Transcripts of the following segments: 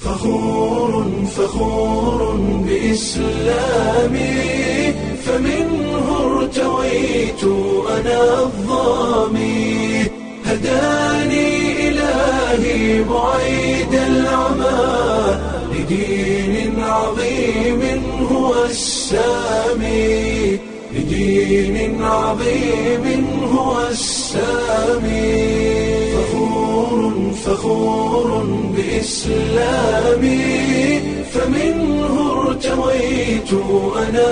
فخور فخور بإسلامي فمنه ارتويت أنا الظامي هداني إلهي بعيد العمى لدين عظيم هو السامي لدين عظيم هو السامي فخور فخور بإسلامي فمنه ارتويت أنا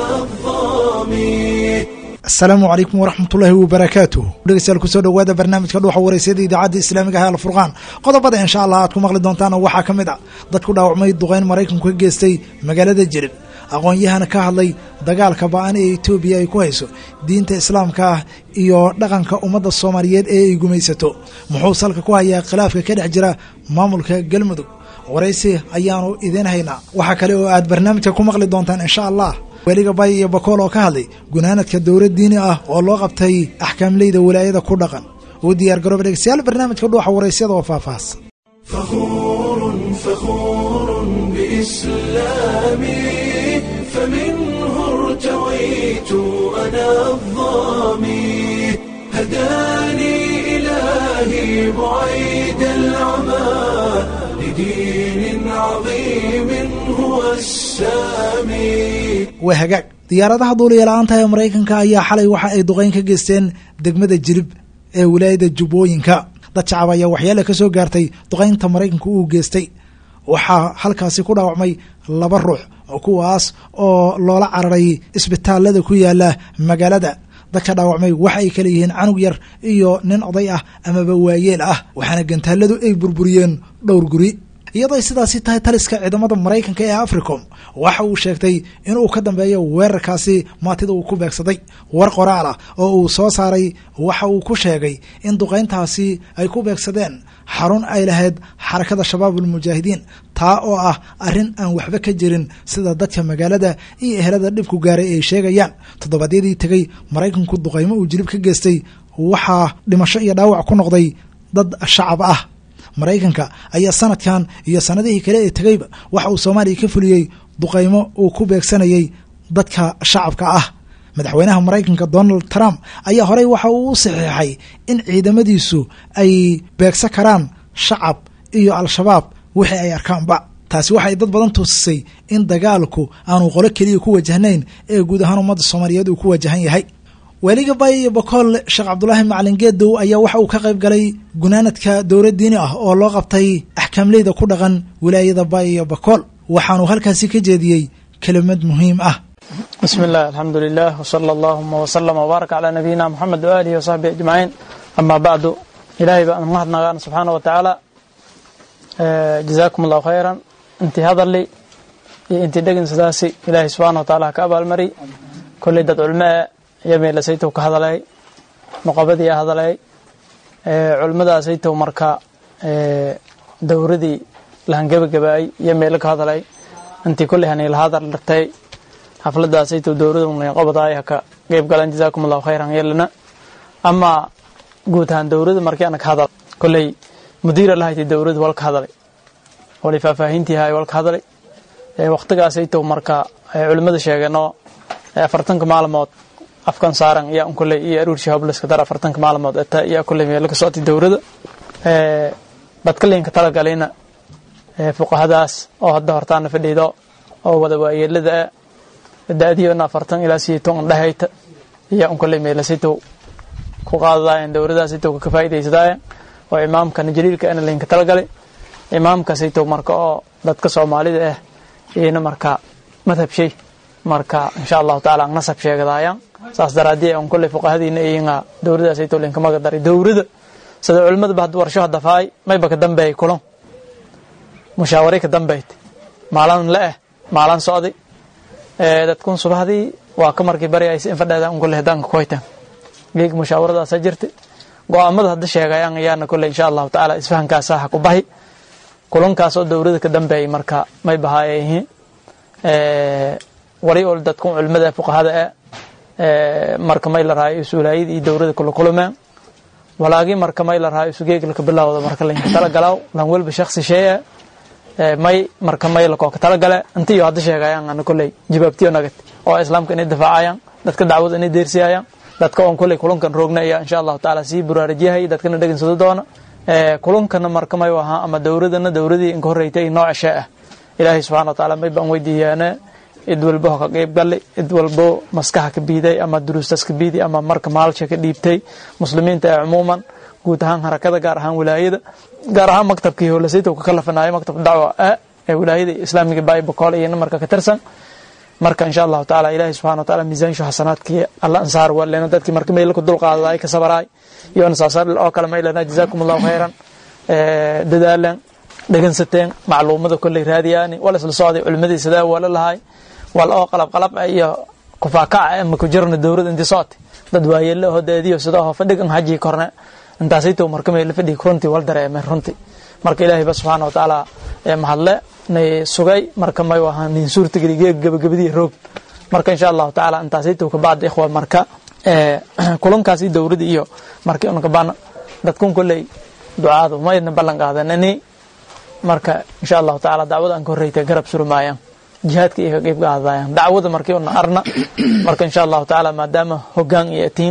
الظامي asalaamu calaykum waraxmatullaahi wabarakaatuh dhegeystayaal kusoo dhowaada barnaamijka dhuuxa wareysada idaacadda islaamiga ah alfurqaan qodobada insha allah aad ku maqli doontaan waxaa ka mid ah dad ku dhaawacmay duqeyn maraykanku ka geystay magaalada jirib aqoon-yahana ka hadlay dagaalka ba-an ee etoobiya ay ku hayso diinta islaamka ah iyo dhaqanka ummadda soomaaliyeed ee ay gumaysato muxuu salka ku hayaa khilaafka ka dhex jira maamulka galmudug waraysi ayaanu idiin haynaa waxaa kale oo aad barnaamijka ku maqli doontaan insha allah weliga bay iyo bakool oo ka hadlay gunaanadka dowlad diini ah oo loo qabtay axkaamleyda walaayada ku dhaqan uu diyaar garooba dhegeystayaal barnaamijka dhuuxa waraysyada oo faahfaahsan فخور فخور بإسلامي فمنه ارتويت أنا الظامي هداني إلهي بعيد العمى لدين عظيم هو السامي waa hagaag diyaaradaha duuliya-la-aanta ee maraykanka ayaa xalay waxa ay duqeyn ka geysteen degmada jirib ee wilaayada jubbooyinka dad shacab ayaa waxyaala ka soo gaartay duqeynta maraykanku uu geystay waxaa halkaasi ku dhaawacmay laba ruux oo kuwaas oo loola cararay isbitaalada ku yaala magaalada dadka dhaawacmay waxa ay kala yihiin canug yar iyo nin oday ah amaba waayeel ah waxaana gantaaladu ay burburiyeen dhowr guri iyadoo sidaasi tahay taliska ciidamada maraykanka ee africom waxa uu sheegtay inuu ka dambeeyo weerarkaasi maatida uu ku beegsaday war qoraal ah oo uu soo saaray waxa uu ku sheegay in duqeyntaasi ay ku beegsadeen xarun ay lahayd xarakada shabaab almujaahidiin taa oo ah arrin aan waxba ka jirin sida dadka magaalada iyo ehelada dhibku gaaray ay sheegayaan toddobaadyadii tegey maraykanku duqeymo uu jilib ka geystay waxaa dhimasho iyo dhaawac ku noqday dad shacab ah maraykanka ayaa sanadkan iyo sanadihii kale ee tegeyba waxa uu soomaaliya ka fuliyey duqeymo uu ku beegsanayay dadka shacabka ah madaxweynaha maraykanka donald trump ayaa horey waxa uu u saxiixay in ciidamadiisu ay beegsan karaan shacab iyo al-shabaab wixii ay arkaanba taasi waxay dad badan tuusisay in dagaalku aanu qolo keliya ku wajahnayn ee guud ahaan ummadda soomaaliyeed uu ku wajahan yahay weliga bay iyo bakool sheekh cabdulaahi macalin geedow ayaa waxa uu ka qayb galay gunaanadka dowlad diini ah oo loo qabtay axkaamleyda ku dhaqan wilaayada bay iyo bakool waxaanuu halkaasi ka jeediyey kelimad muhiim ah bismi illah alxamdu lilah wsala allahuma wslama wbaarak calaa nabiyina moxamed waaalihi wasaxbihi ajmaciin amaa bacdu ilaahay baan mahadnagaan subxaana wa tacaala jazaakum allahu khayran intii hadali iyo intii dhegin sidaasi ilaahay subxana wa taala ha ka abaalmari kolley dad culmee yameelasaytow ka hadalay noqobadii hadalay culimmadaasaytow marka dowradii lahangebagabaay yameelo ka hadalay intii kolley haniila hadal dhartay xafladaasaytow dowrada qobadaay haka qeyb galan jazaakum allahu khayran yeelana ama guud ahaan dowrada markii ana ka hadal kolley mudiira lahaytay dowrada walka hadalay wali faahfaahintii hay walka hadalay waqtigaasaytow marka culimmada sheegeenoo afartanka maalmood afkan saaran yaa un kolley iyo aruurshi hobleska dar afartanka maalmood eta yaa kolley meelo ka socotay dowrada badkalinka talagalayna fuqahadaas oo hadda hortaana fadhiido oo wada waayeelada ah da-diyoona afartan ilaa sideetan dhahayta yaa un kolley meelasaytow ku qaadadaayeen dowradaasaytow ka faa'idaysadaayeen oo imaamkana jaliilka ana laynka talagalay imaamkasaytow marka oo dadka soomaalida ah iyana marka madhab shay marka insha allahu taala an nasab sheegadaayaan saas daraadii an kolley fuqahadiina iyinga dowradaasaytow laynka maga daray dowrada sida culimadaba had warsho hadafaay mayba ka dambeeyay kulan mushaaware ka dambeyd maalan la eh maalan socday dadkun subahdii waa ka markii bari aysa in fadheeda un kolley hadaanka kuhaytaan geeg mushaawiradaasa jirta go-aamada hadda sheegayaan ayaana kolley insha allahu tacaala isfahankaasa ha ku bahi kulankaas oo dowrada ka dambeeyay marka may bahaaya yihiin wali ol dadkun culimada fuqahada e marka may la raayo is-ulaayada iyo dowrada kula kulumeen walaagi marka may la raayo isugeeglaka bilawda marka laynka tala galaaw lan welba shaksi sheeye may marka may lakoo ka talagale inta iyo hadda sheegayaan ana kolley jawaabtiyo nagad oo islaamka inay difaacayaan dadka dacwada inay deersiyayaan dadka oon kolley kulankan roogna ayaa insha allahu tacaala sii buraarajiyahay dadkana dhegansado doona kulankana marka may ahaa ama dowladana dowladii inka horreytay nooca shee ah ilaahay subxana wa tacaala may baan weydiiyaane cid walbo ka qayb galay cid walbo maskaxa ka biiday ama duruustas ka biiday ama marka maalsha ka dhiibtay muslimiinta ee cumuuman guud ahaan harakada gaar ahaan wilaayada gaar ahaan maktabkii hoolasayta ka kalafanayo maktabka dacwa ah ee wilaayada islaamiga baibacol iyana marka ka tirsan marka insha allahu tacaala ilaahay subxana wa taala miisaanshu xasanaadkii alla ansaar walena dadkii marka mayla ku dulqaadaday ka sabaraay iyo nasaasar oo kale maylana jazaakum allahu khayran dadaalan dhegansateen macluumada kolley raadiyaani wal isla socday culimadii sidaa wala lahay wal oo qalab qalab iyo kufaakaca ama ku jirna dowlad intii socotay dad waayeelo oo deediyo sida oo fadhig an haji korne intaasayto marka mayla fadhig runtii wal dareemay runtii marka ilaahay ba subxaana wa tacaala mahadle nay sugay marka may ahaa nin suurtageli geeg gabagabadii roog marka insha allahu tacaala intaasayto kabacdi ikhwa marka kulankaasi dowladda iyo markii un kabana dadkun kolley ducaadu maydna ballan qaadanani marka insha allahu tacaala dacwada aan ka horreytay garab surmaayaan jihaadka iyo ka qeyb qaadayaan dacwada markii una arna marka insha allahu tacaala maadaama hoggaan iyo atiin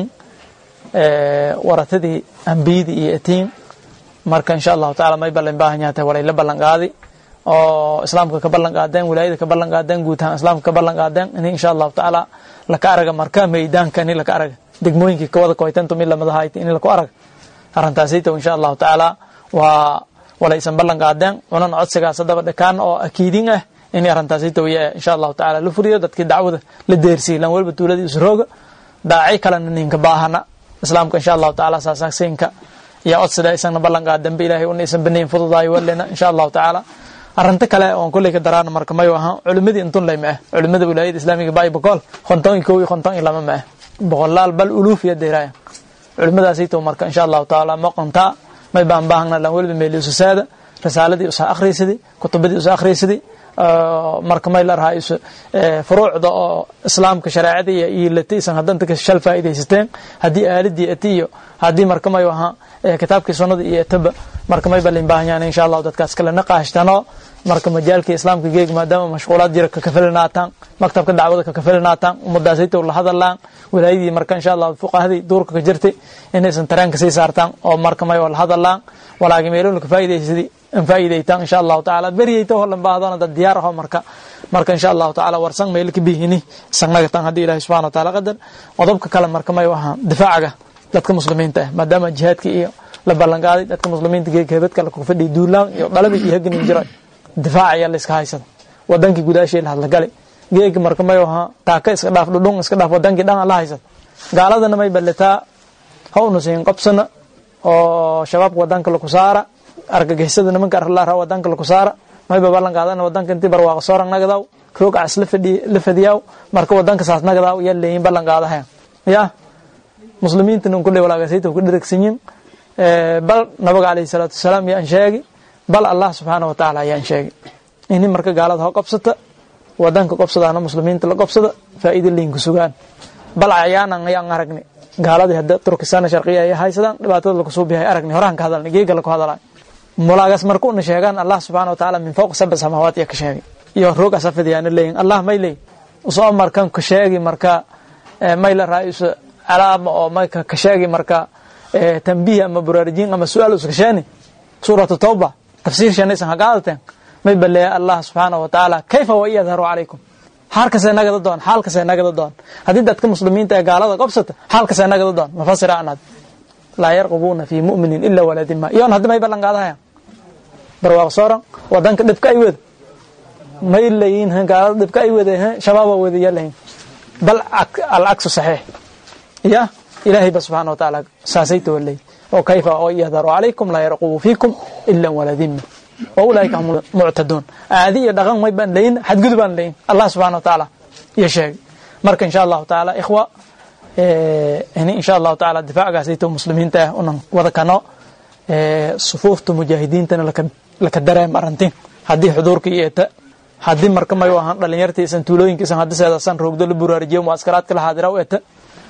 waratadii ambiyadii iyo atiin marka insha allahu tacaala may ballan baahan yahay walay la ballan qaadi oo islaamka ka ballan qaadeen wilaayada ka ballan qaadeen guud ahaan islaamka ka ballan qaadeen in insha allahu tacaala laka araga marka meydaanka in laka araga degmooyinkii kawada koytantu mid lamadahayti in laku araga arrintaasayto insha allahu tacaala waa walaysan ballan qaadeen cunan codsigaas haddaba dhakaan oo akiidin ah in arrintaasayto insha allahu tacaala la furiyo dadkii dacwada la deersiiy lan walba tuuladii isrooga daaci kalena ninka baahana islaamka insha allahu tacaala saasaasinka iyo codsida isagna ballan qaadanba ilaahay una isan banayn fududaayo walena insha allahu tacaala arrinta kale oon kolley ka daraana marka mayu ahaa culimadii intun lay ma ah culimada wilaayada islaamiga baibacol konton iyo kow iyo konton iyo lama ma ah boqolaal bal uluuf iyo deeraaya culimadaasayto marka insha allahu tacaala moqontaa may baan baahna lan weliba meeli ususaada risaaladii usa akhriysadi kutubadii usa akhriysadi marka may la rahaa furuucda oo islaamka shareecada iyo iilataysan haddanta ka shal faa'iidaysateen haddii aaladii ati iyo haddii marka mayu ahaa kitaabkii sunnada iyo etaba marka may balin baahan yahan insha allahu dadkaas kalena qaashtano marka majaalkii islaamka geeg maadaama mashquulaad jira kakafelinaataan maktabka dacwada kakafelinaataan ummadaasayto la hadalaan wilaayadii marka insha allah fuqahadii duurka ka jirtay inaysan tareenka sii saartaan oo marka may la hadalaan walaagi meelona ka faa'iidaysadi faa'iidaytaan insha allahu tacaala beriyayta holan baahdoona dad diyaar aho marka marka insha allahu tacaala warsan meel ka bihini sanagatan haddii ilahi subxana wa taala qadar qodobka kale marka may ahaa difaacaga dadka muslimiinta ah maadaama jihaadka iyo la ballanqaaday dadka muslimiinta geeg heebad kale ku fadhiya duulaan iyo dhalabi iyo haganin jira difaac ayaa la iska haysada wadankii gudaashii la hadlagalay geeg marka may ahaa taaka iska dhaaf dhudhun iska dhaaf wadankii dhan la haysada gaaladana may ballataa ha unusayin qabsana oo shabaabka wadanka laku saara argagixisada nimanka arlaara wadanka laku saara mayba ballan qaadana wadanka intii barwaaqa soorang nagadaw roogacas la fadiyaaw marka wadanka saas nagadaw yaa leeyin ballan qaadahayan ya muslimiinta nin kudhay walaagasayta ku dheragsanyin bal nabaga alayhi salaatu wasalaam yaan sheegi bal allah subxaana wa tacaala yaan sheegi ini marka gaalada ho qobsata wadanka qobsadaana muslimiinta la qobsada faa'iida liinku sugaan bal cayaanan ayaan aragni gaaladii hadda turkistan sharqiya ay haysadaan dhibaatada lagu suubiyahay aragni horaan ka hadalni geega laku hadalay mulaagas marka una sheegaan allah subxaana wa tacaala min fawq sab'a samaawaat iyo ka sheegay iyo roog asafadiyaana leeyin allah may leey usoo markan ka sheegi marka may la raaiso calaama oo may ka sheegi marka tambiih ama buraarjiin ama su-aal uska sheeni suuratu tawba tafsiir shanaysan hagaadateen may baleeya allah subxaana wa tacaala kayfa wa iyadharu calaykum xaalkasee nagada doon xaalkasee nagada doon haddii dadka muslimiinta ee gaalada qobsata xaalkasee nagada doon mafasira anad laa yarqubuuna fii mu'minin ila waladima iyoon haddi may ballan qaadahayaan barwaaq sooran wadanka dhibka ay wada may layiin gaalada dhibka ay wada shabaaba wadayaa lahayn bal alcaksu saxiix ya ilaahay ba subxana wa tacaala saasayta waley oo kayfa oo yahdaru calaykum laa yarqubu fiikum ila waladima wa ulaaika hum muctaduun aadi iyo dhaqan may baan layin xadgudub baan layin allah subxana wa tacaala iyo sheegay marka insha allahu tacaala ikhwa ini insha allahu tacaala difaacgaasayto muslimiinta ah unan wada kano sufuufta mujaahidiintana laka dareem arantin haddii xuduurka iyo eta haddii marka mayu ahaan dhalinyartiisan tuulooyinkiisan haddi seedasan roogdo la buraarijiyo muaskaraadka la haadira u eta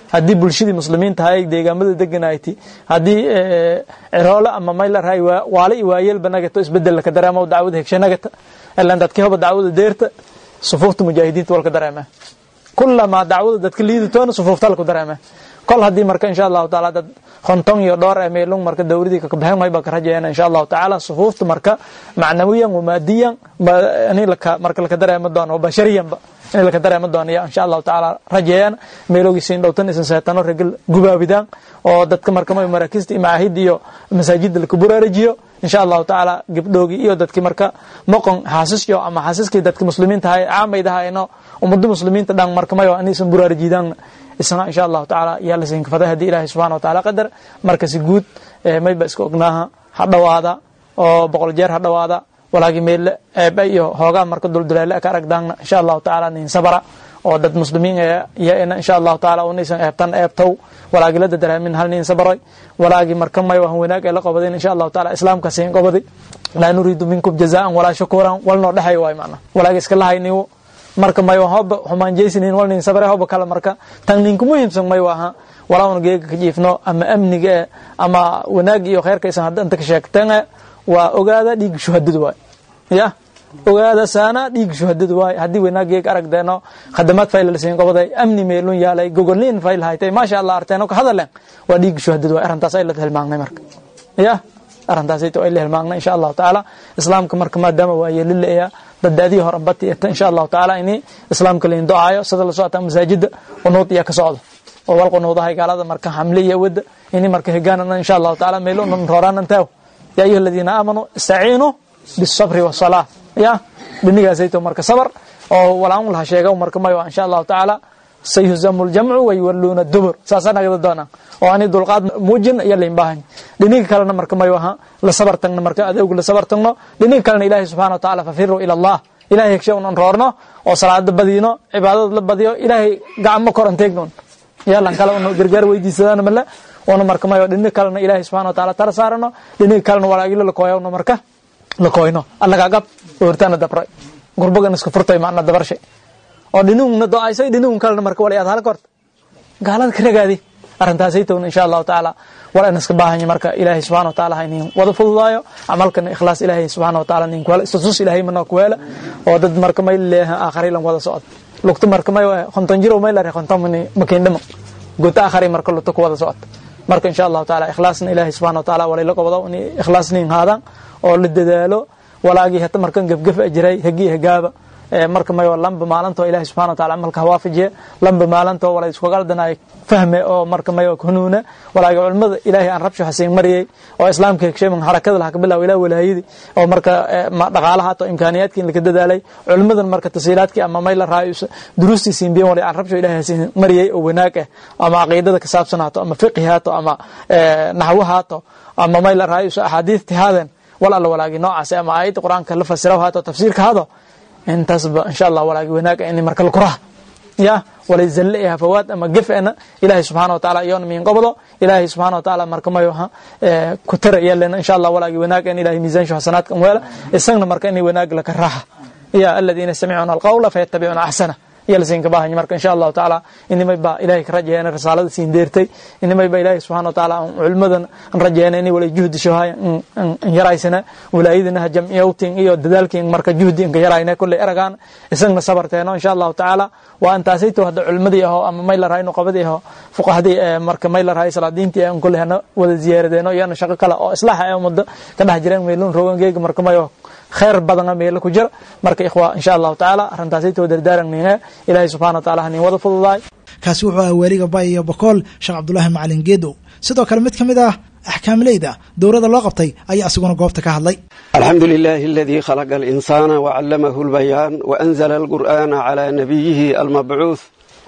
haddii bulshadii muslimiinta ahay deegaamada deganayti haddii ciroole ama maylarhay waale iyo waayelba nagata isbedel laka dareemo dacwada hegshe nagata ilan dadkii hoba dacwada deerta sufuufta mujaahidiinta walka dareema kulamaa dacwada dadka liidatoona sufuufta laku dareema kol haddii marka insha allahu taala dad konton iyo dhowr ee meelung marka dowladii kakabaxen mayba ka rajayeena insha allahu tacaala sufuufta marka macnawiyan wamaadiyan ini laka marka laka dareema doono bashariyanba in laka dareema doono ya insha allahu tacaala rajeeyaan meeloogiisiin dhowtan isan seetano regel gubaabidaan oo dadka marka may maraakista iyo macaahid iyo masaajida laka buraarajiyo insha allahu tacaala gabdhoogii iyo dadkii marka moqon xaasiskyo ama xaasiskii dadka muslimiinta ahay caamaydahaayno ummada muslimiinta dhan marka mayo inaysan buraarajiidaan isna insha allahu tacaala yaa lasiin kafaday haddii ilaahay subxana wa taala qadar markasi guud mayba iska ognaaha ha dhowaada oo boqol jeer ha dhowaada walaagi meelle eeba iyo hoogaa marka duldulaale ka aragdaanna insha allahu tacaala nin sabara oo dad muslimiin yaena insha allahu tacaala unaysan eebtan eebtow walaagi la dadaraamin hal nin sabaroy walaagi marka may wahan wanaag ee la qobadeen insha allahu taala islaamka siin qobadi laa nuriidu minkum jazaan walaa shukuran walnoo dhexay waay macna walaagi iska lahayniwo marka may hoba xumaanjeysinin wal nin sabare hoba kale marka tan ninka muhiimsan may waha walaawna geega ka jiifno ama amniga e ama wanaag iyo khayrkaysan hadda inta ka sheegteen waa ogaada dhiig shuhadada waay ya ogaada saana dhiig shuhadada waay haddii wanaag geeg aragdeeno khadamaad fayl la siin qobaday amni meelun yaalay gogolin fayl haytay maasha allah arteeno ka hadaleen waa dhiig shuhadada waay arrintaas ay la hilmaangnay marka ya arrintaasayto ay la hilmaangnay insha allahu tacaala islaamka marka maadaama waa yeelilayaa daddaadihii hore bati eta insha allahu tacaala ini islaamka lain do-aayo sida la socota masaajida qunuud iyo ka socdo oo wal qunuudahay gaalada marka xamle iyo wadda ini marka higaanana insha allahu tacaala meelunan rooraanan taaw yaa ayuha aladiina aamanuu istaciinuu bisabri wasalaa ya dhinigaasayto marka sabar oo walaan laha sheega marka mayo insha allahu tacaala sayuzamu ljamcu wayuwaluuna dubur saasaa nagada doonaa oo ani dulqaad muujin iyo lain baahan dhiniga kalena marka mayo aha la sabar tagno marka adowga la sabar tagno dhiniga kalena ilaahay subxana wa tacaala fafiruu ila allah ilahay hegshe unan roorno oo salaada badino cibaadada la badiyo ilaahay gacmo koran teegnon yalan kale una gargaar weydiisadaan male una marka mayo dhiniga kalena ilaahay subxana wa taala tala saarano dhiniga kalena walaagilo lakooyawno marka lakooyno allagaagab oortaana dabray gurbagan iska furtay macna dabarshay oo dhiniguna do-aysay dhinigun kalena marka walayaad halka horta gaalada ka ragaadi arrintaasaytowna insha allahu tacaala war an iska baahanya marka ilaahay subxana wa taala ha inin wada fududaayo camalkana ikhlaas ilaahay subxana wa taala nin kuhela istatus ilaahay mana kuhela oo dad marka may leeha aakhari lan wada socod lugta marka may konton jiro may lare konton mani makeendhama guta aakhari marka lugta ku wada socod marka insha allahu taala ikhlaasna ilaahay subxana wa taala walayla qobdo in ikhlaas nin haadaan oo la dadaalo walaagii hata markan gefgef a jiray hegii hegaaba marka mayo lamba maalinto ilahi subxana wa taala camalka hawaafajiye lamba maalinto wala iskugaldanay fahme oo marka mayo hanuune walaagi culimada ilaahay aan rabsho xasiin mariyey oo islaamka hegsheeman harakada laha kabilaw ilaa walaayadii oo marka dhaqaalaha to imkaaniyaadkii laka dadaalay culimadan marka tasiilaadkii ama may la raayo duruustii siinbiyen wala aan rabsho ilahay xasiin mariyey oo wanaag ah ama caqiidada ka saabsan haato ama fiqhi haato ama naxwo haato ama may la raayo axaadiidti haaden wal alla walaagi noocaas ama aayadda qur-aanka la fasiraw haato tafsiirka hado intaasba insha allah walaagi wanaaga in marka la kuraha ya walay zalle iyo hafawaad ama gefena ilaahay subxana wa taala iyoona miin qobdo ilaahay subxana wa taala marka mayo ha ku tara yeelena insha allah walaagi wanaaga in ilahay miisaanshu xasanaadka weela isagna marka inay wanaag laka raaxa ya aladiina yastamicuuna alqawla fayattabicuuna axsana iyo lasiin ka baahanya marka insha allahu tacaala inimay baa ilahay ka rajayeena risaalada siin deertay inimay baa ilahay subxana wa taala culimadan an rajayeena inay wala juhdi shohaya an yaraysana walaayadinaha jamciyawtin iyo dadaalkin marka juhdi inka yarayna kulley eragaan isagna sabarteeno insha allahu tacaala waa intaasayto hadda culimadii aho ama may la rahay nuqabadii aho fuqahadii marka may la rahay salaadiintii an kulley hana wada ziyaaradeeno iyana shaqo kale oo islaaxa ee umada ka dhex jireen meelun rogangeega marka mayo khayr badana meelo ku jira marka ikhwa insha allahu tacaala arrintaasayto dardaaranninga ilaahay subxana wa taala hanin wada fududaay kaasi wuxuu ahaa waaliga bay iyo bokool sheekh cabdulaahi macalin geedow sidoo kale mid ka mid ah axkaamleyda dowladda loo qabtay ayaa isaguna goobta ka hadlay alxamdu lilahi aladii khalaqa alinsaana wacallamahu lbayaan waanzala alqur'ana calaa nabiyihi almabcuuth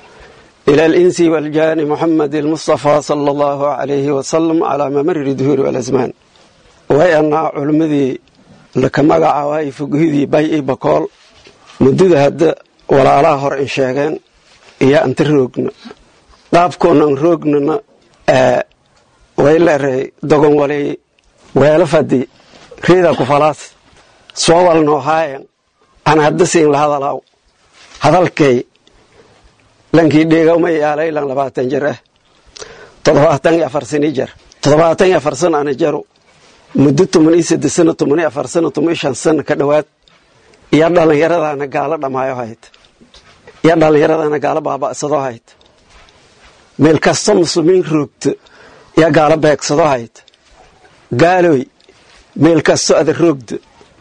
ila alinsi waljaani muxamed almustafa sala allahu alayhi wasalam calaa mamari duhuuri walasmaan way annaa culimmadii laka magacaabay foghidii bay i bakool muddada hadda walaalaha hor in sheegeen iyo anta roogna qaabkoonan roognana way leeray dogon walay weelo fadi riida ku falaas soo walnoo haayan aan hadda siin la hadalaaw hadalkay lankii dheegawma yaalay lan labaatan jir ah toddobaatan iyo afar sani jar toddobaatan iyo afar sano ana jaro muddo toban iyo saddex sano toban iyo afar sano toban iyo shan sano ka dhowaad iyo dhallinyaradaana gaalo dhammaayo hayd iyo dhallinyaradaana gaalo baaba'sado hayd meel kasta muslimiin roogto iyo gaalo beegsado hayd gaaloy meel kasto ada roogdo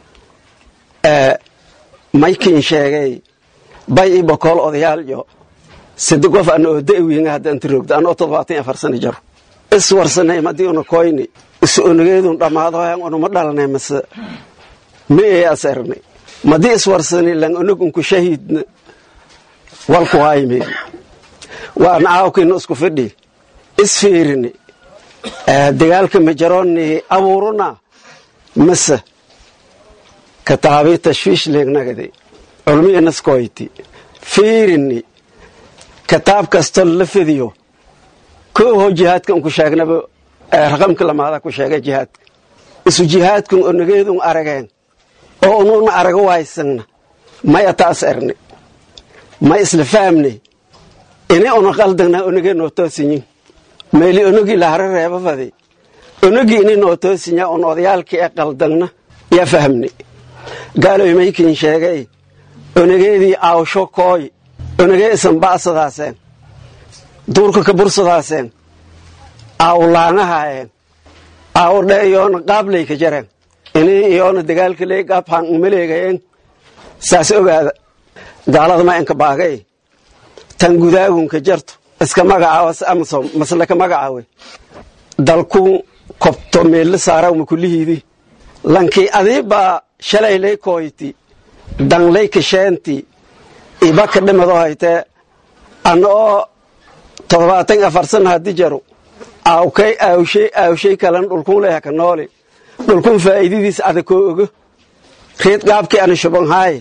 maykin sheegay bay i bokool odayaalyo sade qof ana oo da'wiinga hadda anta roogdo anoo toddobaatan iyo afar sano jaro iswarsanay madii una koyni isu onageedun dhammaado han unuma dhalanay mase ma ee asernay madii iswarsani lan onog unku shahiidna walku haymeen waana aawkina isku fidhi isfiirini dagaalka majaroni abuuruna mase kataabii tashwiish leegnagadi culmiya naskoyti fiirini kitaab kastoo la fidiyo kooho jihaadka unku sheegnaba raqamka lamaada ku sheegay jihaadka isu jihaadkun onageedun arageen oo ununa arago waysagna maya taas erni ma isla fahamne ini una qaldagna onagee noo toosinyin meeli onogii lahara reeba fadi onogii ini noo toosinya un odayaalkii ee qaldagna yaa fahamne gaaloy maykin sheegay onageedii aawsho kooy onagee isan ba'sadaaseen duurka ka bursadaaseen aaw laangahaayeen aaw dhe iyoona qaablay ka jareen ini iyoona dagaalka lee qaab haan umaleegayeen saas ogaada gaalada ma inka baagay tan gudaagunka jarto iska magacaawas amasom maslaka magacaawe dalku kobto meella saarawma kulihiidi lankii adiibbaa shalay lay kooyti danlay kasheenti ibaka dhimado haytee ana oo toddobaatan afar sana haddi jaro aawkay aawshay aawshay kalan dhulkun leha ka nooli dhulkun faa'iidadiis ada koo ogo reed gaabkii ana shubanhaaye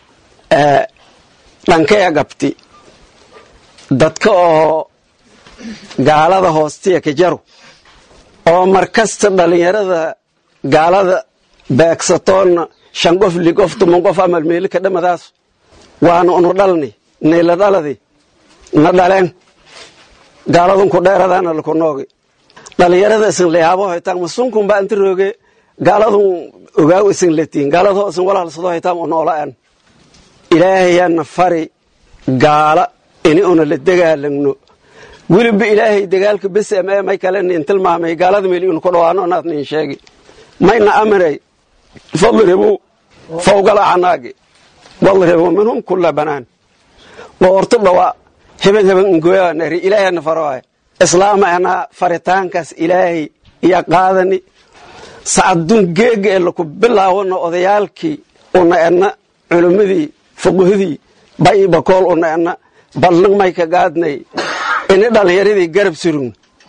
dhankaya gabti dadka oo gaalada hoostiya ka jaro oo markasta dhallinyarada gaalada beegsatoonna shan qof li qof tuman qof amal meeli ka dhamadaas waana unu dhalni nayla dhaladi na dhaleen gaaladunku dheeradaana laku noogi dhallinyarada isin layaabo haytaan masunkun baa inta rooge gaaladun ogaaw isin latiin gaaladoo isin walaalsado haytaan u noolaan ilaahayaana fari gaala ini una la dagaalagno weliba ilaahay dagaalka besem ee may kale nin tilmaamay gaalada meel inu ku dhawaano naad nin sheegi mayna amray fadribu fawgal acnaagi wadribu minhum kula banaan woorto dhawa heben heben ngoyanari ilaahayna faroay islaama anaa faritaankaas ilaahay iya qaadani sacadun geega ee laku bilaawano odayaalkii una edna culummadii fuqahadii bay bakool una edna ballan may ka gaadnay ini dhallinyaradii garab surugn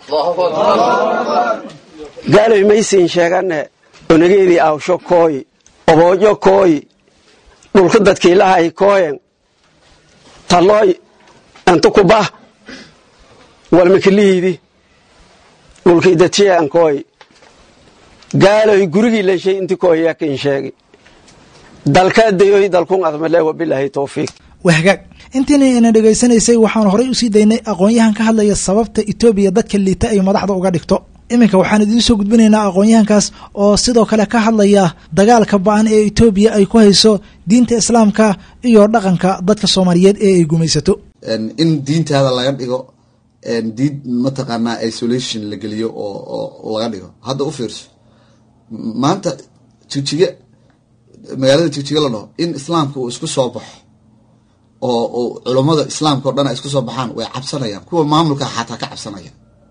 gaaloy maysiin sheegane onageedii awsho kooyi oboojo kooyi dhulka dadkiilahay kooyen talooy inta kubah walmakilihiidi dhulkii dadshiyaan kooyi gaaloy gurigii lanshay inti kooyayaa kin sheegi dalkaa dayoy dalkun admale wabilaahi towfiiq waa hagaag intiina ina dhegaysanaysay waxaan horey usii daynay aqoon-yahan ka hadlaya sababta etoobiya dadka liita ay madaxda uga dhigto iminka waxaan idiin soo gudbinaynaa aqoon-yahankaas oo sidoo kale ka hadlaya dagaalka ba-an ee etoobiya ay ku hayso diinta islaamka iyo dhaqanka dadka soomaaliyeed ee ay gumaysato in diintaada laga dhigo diin mataqaanaa isolation la geliyo oo laga dhigo hadda u fiirso maanta jigjiga magaalada jigjiga la dhaho in islaamka uu isku soo baxo oo culummada islaamka o dhan ay isku soo baxaan way cabsanayaan kuwa maamulka xataa ka cabsanaya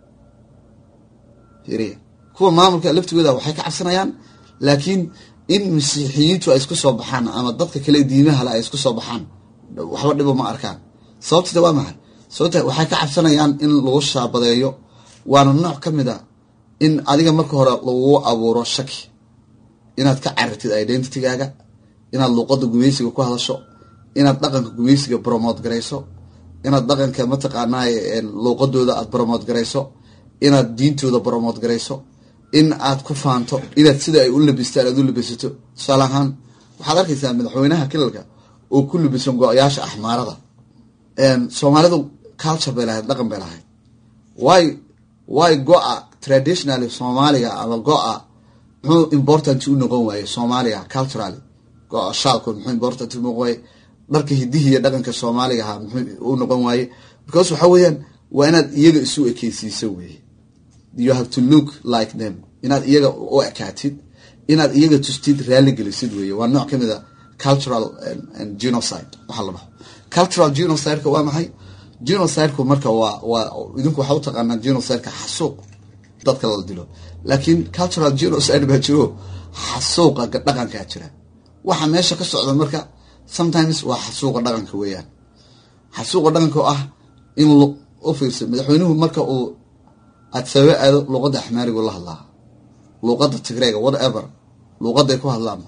fiiriya kuwa maamulka laftigooda waxay ka cabsanayaan laakiin in masiixiyiintu ay isku soo baxaan ama dadka kale diimahale ay isku soo baxaan waxba dhibo ma arkaan sababtita waa maxay sababta waxay ka cabsanayaan in lagu shaabadeeyo waana nooc ka mid a in adiga marka hore lagu abuuro shaki inaad ka carartid identitygaaga inaad luuqada gumaysiga ku hadasho inaad dhaqanka gumaysiga bromote garayso inaad dhaqanka mataqaanaa luuqadooda aad bromote garayso inaad diintooda bromote garayso in aad ku faanto inaad sida ay u labistaan aad u labisato tusaale ahaan waxaad arkaysaa madaxweynaha kilalka oo ku labisan go-yaasha axmaarada soomaalidu culture bay lahayd dhaqan bay lahayd waayo way go-a traditionally soomaaliga ama go-a muxuu important u noqon waaye soomaaliga culturally go-a shaalku muxuu important u noqon waaye dharka hidihi iyo dhaqanka soomaaliga ahaa muxuu u noqon waaye because waxa weeyaan waa inaad iyaga isu ekeysiiso weye you have to look like them inaad iyaga u ekaatid inaad iyaga tustid raali gelisid weye waa nooc kamid a cultural genocide waxaa la dhaho cultural genocideka waa maxay genocidku marka waa waa idinku waxaa utaqaanaa genocideka xasuuq dadka la dilo laakiin cultural genocide baa jiro xasuuqa dhaqankaa jira waxa meesha ka socda marka sometimes waa xasuuqa dhaqanka weeyaan xasuuqa dhaqanka oo ah in u fiirsa madaxweynuhu marka uu aad sababa aado luuqadda axmaarigu la hadlaa luuqadda tigreega whatever luuqaday ku hadlaanba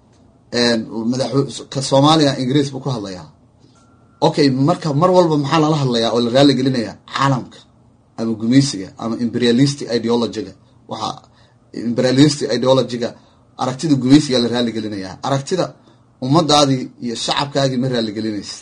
madaxka soomaaliya ingiriis buu ku hadlayaa okay marka mar walba maxaa lala hadlayaa oo la raali gelinayaa caalamka ama gumeysiga ama imperialistic ideologyga waxaa imperialistic ideologyga aragtida gumeysiga la raali gelinayaa aragtida ummadaadii iyo shacabkaagii ma raali gelinaysa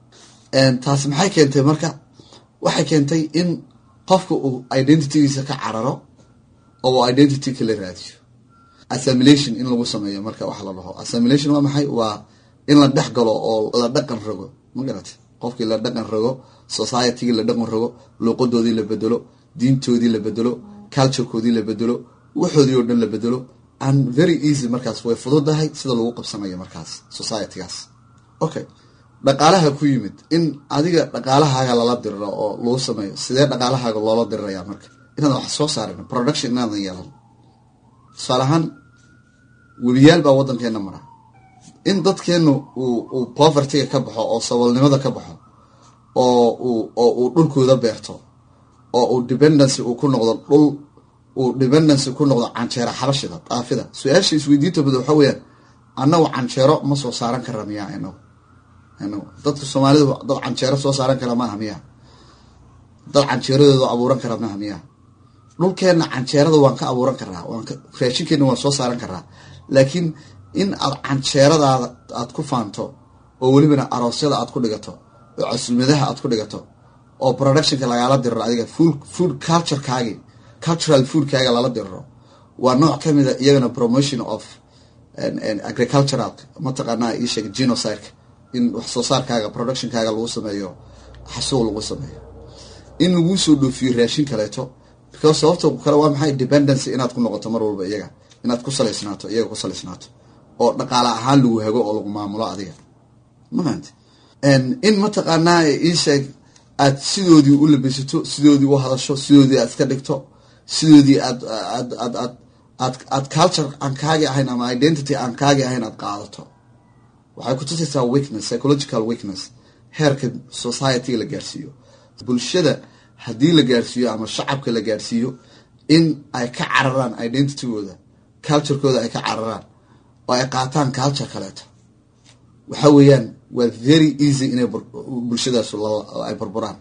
taasi maxay keentay marka waxay keentay in qofka uu identitygiisa ka cararo oo uu identity kala raadiyo assimilation in lagu sameeyo marka waxa la dhaho assimilation waa maxay waa in la dhex galo oo la dhaqan rogo ma garata qofkii la dhaqan rogo societygii la dhaqan rogo luuqadoodii la bedelo diintoodii la bedelo culturekoodii la bedelo waxoodii oo dhan la bedelo and very easy markaas way fududahay sida lagu qabsanayo markaas societygaas okay dhaqaalaha ku yimid in adiga dhaqaalahaaga lala diriro oo lagu sameeyo sidee dhaqaalahaaga loola dirirayaa marka inaadan wax soo saarin production inaadan yeelan tusaale ahaan weliyaal baa waddankeena mara in dadkeenu uu uu povertyga ka baxo oo saboolnimada ka baxo oo uu oo uu dhulkooda beerto oo uu dependency uu ku noqdo dhul uu dependency ku noqdo canjeero xabashida daafida su-aasha isweydiinta bada waxa weeyaan annagu canjeero ma soo saaran kara miyaa inagu inagu dadka soomaalidu dad canjeero soo saaran kara maaha miyaa dad canjeeradooda abuuran kara maaha miyaa dhulkeenna canjeerada waan ka abuuran karaa waan ka raashinkeena waan soo saaran karaa laakiin in aad canjeeradaada aad ku faanto oo welibana aroosyada aad ku dhigato oo casuumadaha aad ku dhigato oo productionka lagaala diriro adiga food food culturekaagi cultural foodkaaga lala diriro waa nooc kamid a iyagana promotion of agricultural mataqaanaa ii sheeg genocideka in wax soo saarkaaga productionkaaga lagu sameeyo xasuuq lagu sameeyo in laguu soo dhoofiyo raashin kaleeto because sababta kale waa maxay dependency inaad ku noqoto mar walba iyaga inaad ku salaysnaato iyaga ku salaysnaato oo dhaqaale ahaan lagu hago oo lagu maamulo adiga mafahante in mataqaanaa ii sheeg aad sidoodii u labisato sidoodii u hadasho sidoodii aad iska dhigto sidoodii aad aad aad aad aad aad culture aan kaagi ahayn ama identity aan kaagi ahayn aad qaadato waxay ku tusaysaa weakness psychological weakness heerka society la gaarsiiyo bulshada haddii la gaarsiiyo ama shacabka la gaarsiiyo in ay ka cararaan identitygooda culturekooda ay ka cararaan oo ay qaataan culture kaleeto waxa weeyaan waa very easy inay bulshadaas ay burburaan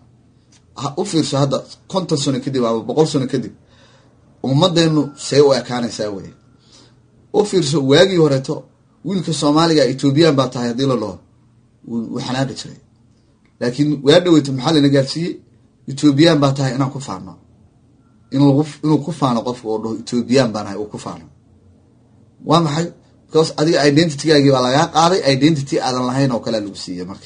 u fiirso hadda konton sano kadib ama boqol sano kadib ummadeenu see u ekaanaysaa wey u fiirso waagii horeeto wiilka soomaaliga ethoobiyan baa tahay haddii la dhaho wuu xanaaqi jiray laakiin waa dhaweyto maxaa lana gaarsiiyey ethoobiyan baa tahay inaan ku faano in lagu inuu ku faano qofka oo dhaho ethoobiyan baan ahay uu ku faano waa maxay because adiga identitygaagii baa lagaa qaaday identity aadan lahayn oo kale lagu siiyey marka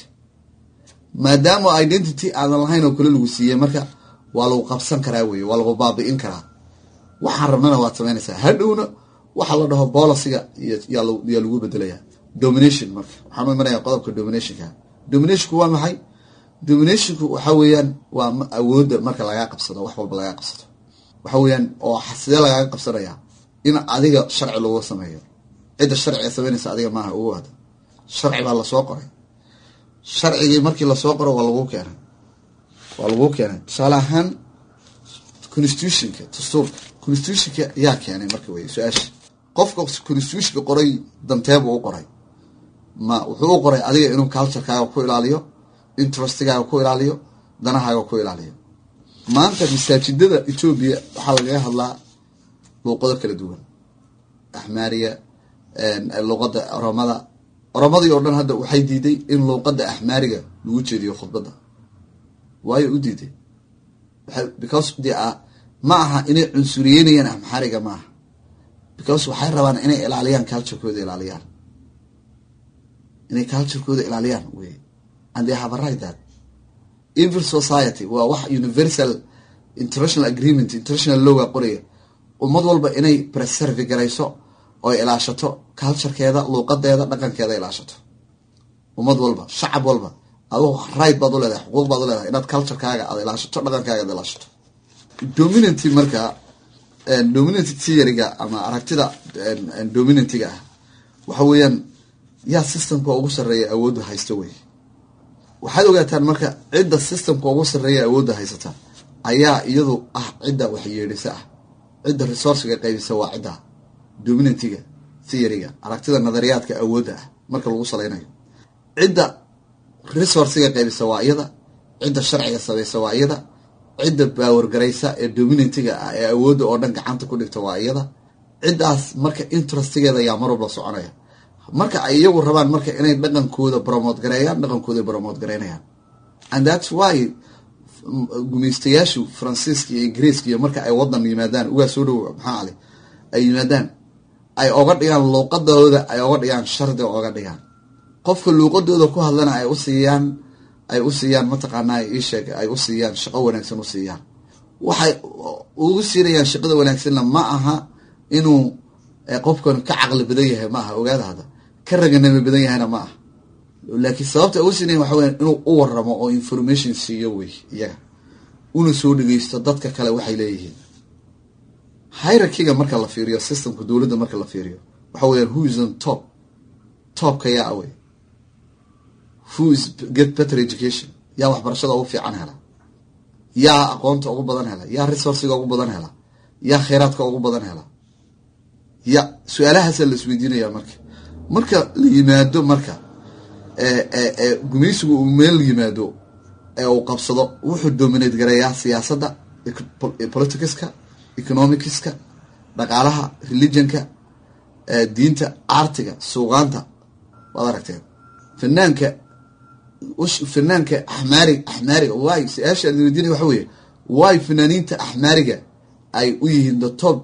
maadaama identity aadan lahayn oo kale lagu siiyey marka waa lagu qabsan karaa weye waa lagu baabi'in karaa waxaan rabnana waad samaynaysaa hadhowna waxa la dhaho boliciga yaa lagu bedelayaa domination marka waxaan imanaya qodobka dominationka dominationku waa maxay dominationku waxa weeyaan waa awoodda marka lagaa qabsado wax walba lagaa qabsado waxa weeyaan oo sidee lagaaga qabsanaya in adiga sharci lagu sameeyo cidda sharciga samaynaysa adiga maaha ugu wada sharci baa lasoo qoray sharcigii markii lasoo qoro waa lagu keenay waa lagu keenay tusaale ahaan constitutionka dastuurka constitutionka yaa keenay marka wey su-aasha qofka constitutionka qoray danteebuu u qoray ma wuxuu u qoray adiga inuu culturekaaga ku ilaaliyo interestigaaga ku ilaaliyo danahaaga ku ilaaliyo maanta masaajidada etoobiya waxaa lagaga hadlaa luuqado kala duwan axmaariya luuqada oromada oromadii oo dhan hadda waxay diiday in luuqada axmaariga lagu jeediyo khudbadda waayo u diiday because they are ma aha inay cunsuriyeynayaan amxaariga ma aha because waxay rabaan inay ilaaliyaan culturekooda ilaaliyaan inay culturekooda ilaaliyaan wey and they have a right that evil society waa wax universal international agreement international lowga qoraya ummad walba inay preserve garayso oo ilaashato culturekeeda luuqadeeda dhaqankeeda ilaashato ummad walba shacab walba aduu right baad u leedahay xuquuq baad u leedahay inaad culturekaaga aad ilaashato dhaqankaaga ad ilaashato dominanty marka dominanty theoryga ama aragtida dominantiga ah waxa weeyaan yaa systemka ugu sarreeya awoodda haysta wey waxaad ogaataan marka cidda systemka ugu sarreeya awoodda haysata ayaa iyadu ah cidda waxyeedhisa ah cidda resourciga qaybisa waa cidda dominantiga theoryga aragtida nadariyaadka awoodda ah marka lagu salaynayo cidda resourciga qaybisa waa iyada cidda sharciga samaysa waa iyada cidda baawargaraysa ee dominantiga ah ee awoodda oo dhan gacanta ku dhigta waa iyada ciddaas marka interestigeeda ayaa mar walba soconaya marka ay iyagu rabaan marka inay dhaqankooda bromote gareeyaan dhaqankooda bromote gareynayaan and that's why gumaystayaashu faransiiska iyo ingiriiska iyo marka ay wadan yimaadaan ugaa soo dhow maxaa ale ay yimaadaan ay oga dhigaan luuqadooda ay oga dhigaan shardi oga dhigaan qofka luuqadooda ku hadlana ay u siiyaan ay u siiyaan mataqaanaa iisheeg ay u siiyaan shaqo wanaagsan u siiyaan waxay ugu siinayaan shaqada wanaagsanna ma aha inuu qofkan ka caqli badan yahay ma aha ogaada hadda ka raganimo badan yahayna ma aha laakiin sababta ugu siinayan waxa weya inuu u waramo oo information siiyo wey iyaga una soo dhegeysto dadka kale waxay leeyihiin hierarchiga marka la fiiriyo systemka dowladda marka la fiiriyo waxa weyaan who is on top topka yaa awey who is get better education yaa waxbarashada ugu fiican hela yaa aqoonta ugu badan hela yaa resourciga ugu badan hela yaa kheyraadka ugu badan hela ya su-aalahaasa la isweydiinaya marka marka la yimaado marka gumaysigu uu meel yimaado ee uu qabsado wuxuu dominate gareeyaa siyaasadda politicska economicska dhaqaalaha religionka diinta artiga suuqaanta waad aragteen fanaanka fanaanka axmaari axmaariga wy su-aasha la weydiinaya waxa weeye wy fanaaniinta axmaariga ay u yihiin the top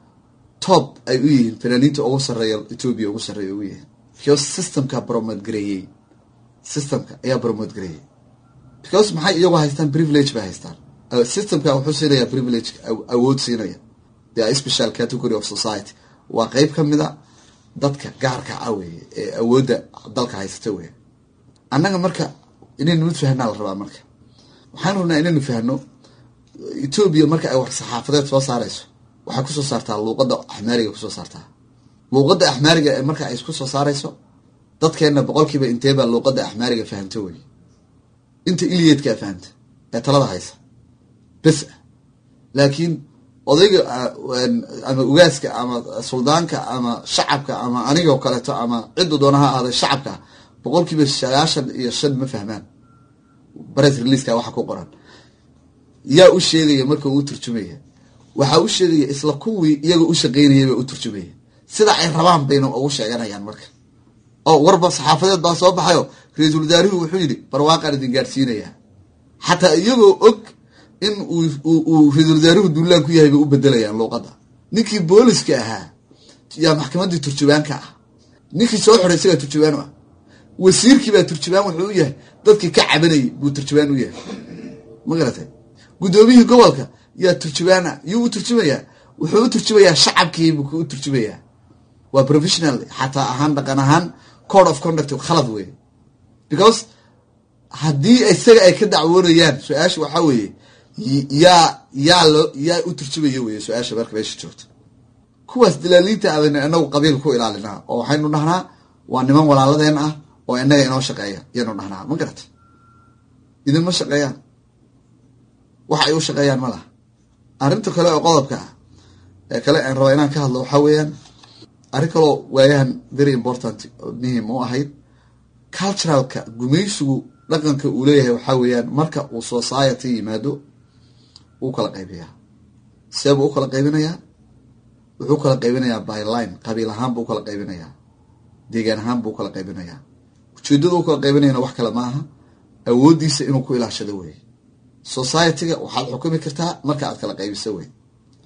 top ay u yihiin fanaaniinta ugu sarreeya ethoobia ugu sarreeya ugu yihiin because systemka bromote gareeyey systemka ayaa bromote gareeyey because maxay iyagu haystaan privilege bay haystaan systemka wuxuu siinaya privilege awood siinaya the special category of society waa qeyb ka mida dadka gaarka ah weeye ee awoodda dalka haysata weeye annaga marka inaynu mid fahnaa la rabaa marka waxaan rabnaa inaynu fahno etoobiya marka ay war saxaafadeed soo saarayso waxay kusoo saartaa luuqadda axmaariga kusoo saartaa luuqadda axmaariga ee marka ay isku soo saarayso dadkeenna boqolkiiba inteebaa luuqadda axmaariga fahamta wey inta iliyeedkaa fahamta ee talada haysa bes ah laakiin odayga ama ugaaska ama suldaanka ama shacabka ama anigoo kaleeto ama ciddu doona ha ahaaday shacabka boqolkiiba sagaashan iyo shan ma fahmaan bares releaska waxa ku qoran yaa u sheegaya marka uu turjumaya waxaa u sheegaya isla kuwii iyaga u shaqeynayay baa u turjumaya sida ay rabaan bayna ugu sheeganayaan marka oo warba saxaafadeed baa soo baxayo ra-iisul wasaarihu wuxuu yidhi barwaaqaan idin gaadhsiinayaa xataa iyagoo og in uu ra-iisul wasaaruhu duulaan ku yahay bay u bedelayaan luuqadda ninkii booliska ahaa yaa maxkamaddii turjubaanka ah ninkii soo xoray isagaa turjubaan u ah wasiirkii baa turjubaan wuxuu u yahay dadkii ka cabanayay buu turjubaan u yahay ma garatay guddoomiyihii gobolka yaa turjubaana yuu u turjumayaa wuxuu u turjumayaa shacabkii buu u turjumayaa waa professional xataa ahaan dhaqan ahaan code of conduct khalad wey because haddii isaga ay ka dacwoonayaan su-aasha waxaa weeye yaa yaa loo yaa u turjumaya weye su-aasha marka meesha joogta kuwaas dalaaliinta abaynu inagu qabiil ku ilaalinaa oo waxaynu dhahnaa waa niman walaaladeen ah oo inaga inoo shaqeeya yaynu dhahnaa ma garata idinma shaqeeyaan wax ay u shaqeeyaan ma laha arrinta kale oo qodobka ah ee kale aan rabaa inaan ka hadlo waxaa weeyaan arrin kaloo waayahan very important muhim u ahayd culturalka gumaysigu dhaqanka uu leeyahay waxaa weeyaan marka uu society yimaado wuu kala qaybiyaa seebuu u kala qaybinayaa wuxuu kala qaybinayaa by line qabiil ahaan buu ukala qaybinayaa deegaan ahaan buu ukala qaybinayaa ujeedada u kala qaybinayana wax kale ma aha awooddiisa inuu ku ilaashado wey societyga waxaad xukumi kartaa marka aad kala qaybiso wey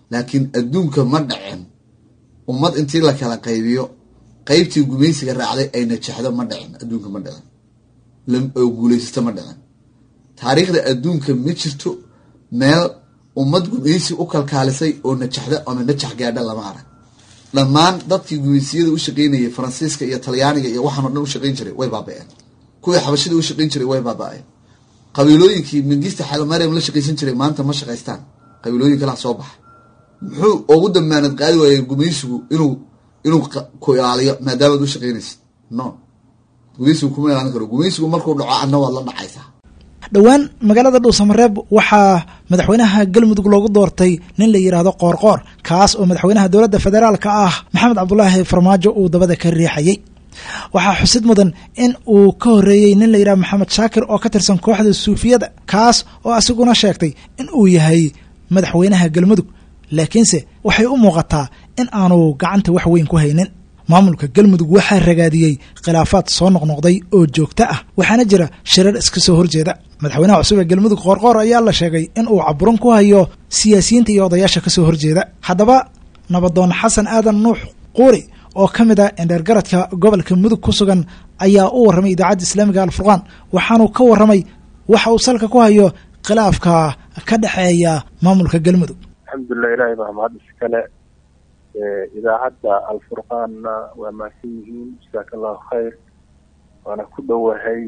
laakiin adduunka ma dhacen ummad intii la kala qaybiyo qeybtii gumaysiga raacday ay najaxdo ma dhicin adduunka ma dhicin oo guulaysato ma dhicin taariikhda adduunka ma jirto meel ummad gumaysi u kalkaalisay oo najaxda ama najax gaadha lama arag dhammaan dadkii gumaysiyada u shaqeynayay faransiiska iyo talyaaniga iyo waxaan o dhan u shaqeyn jiray way baaba-een kuwii xabashida u shaqeyn jiray way baaba-een qabiilooyinkii mingista xalomariam la shaqaysan jiray maanta ma shaqaystaan qabiilooyin kalaa soo baxa muxuu ugu damaanad qaadi waayey gumaysigu inuu inuu ku ilaaliyo maadaamaad u shaqeynaysid no gumaysigu kuma ilaalin karo gumaysigu markuu dhaco adna waad la dhacaysaa dhowaan magaalada dhuusamareeb waxaa madaxweynaha galmudug loogu doortay nin la yidhaahdo qoorqoor kaas oo madaxweynaha dowladda federaalka ah maxamed cabdulaahi farmaajo uu dabada ka riixayay waxaa xusid mudan in uu ka horreeyey nin la yidhahdo maxamed shaakir oo ka tirsan kooxda suufiyada kaas oo asiguna sheegtay in uu yahay madaxweynaha galmudug laakiinse waxay u muuqataa in aanu gacanta wax weyn ku haynin maamulka galmudug waxaa ragaadiyey khilaafaad soo noqnoqday oo joogto ah waxaana jira shirar iska soo horjeeda madaxweynaha cusub ee galmudug qoorqoor ayaa la sheegay in uu caburan ku hayo siyaasiyiinta iyo odayaasha kasoo horjeeda haddaba nabadoon xasan aadan nuux quuri oo ka mid ah endheergaradka gobolka mudug ku sugan ayaa u warramay idaacadda islaamiga alfurqaan waxaanuu ka warramay waxa uu salka ku hayo khilaafka ka dhexeeya maamulka galmudug alxamdulilah ilahay baa mahad iskale idaacadda alfurqaanna waa mahadsan yihiin jasaaka allahu khayr waana ku dhowahay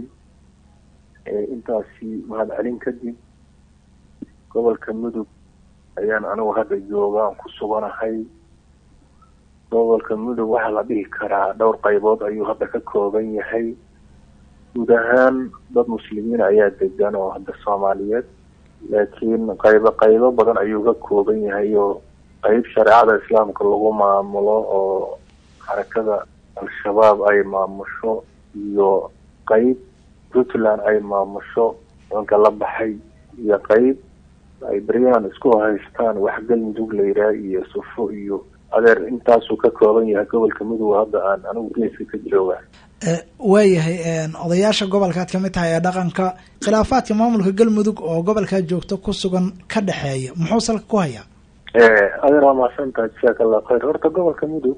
intaasi mahad celin kadib gobolka mudug ayaan anigu hadda jooga aan ku suganahay gobolka mudug waxaa la dhihi karaa dhowr qaybood ayuu hadda ka kooban yahay guud ahaan dad muslimiin ayaa degan oo hadda soomaaliyeed laakiin qaybo qaybo badan ayuu ka kooban yahay oo qeyb shareecada islaamka lagu maamulo oo xarakada al-shabaab ay maamusho iyo qeyb puntland ay maamusho danka la baxay iyo qeyb ay beryahan isku haystaan wax galmudug layidhaah iyo sufo iyo adeer intaasuu ka kooban yahay gobolka mudug hadda aan anigu geeska ka jooga waayahay odayaasha gobolkaad kamid tahay ee dhaqanka khilaafaadka maamulka galmudug oo gobolkaa joogto ku sugan ka dhexeeya muxuu salka ku hayaa adeer waa mahadsantaha jasaaka allah khayr horta gobolka mudug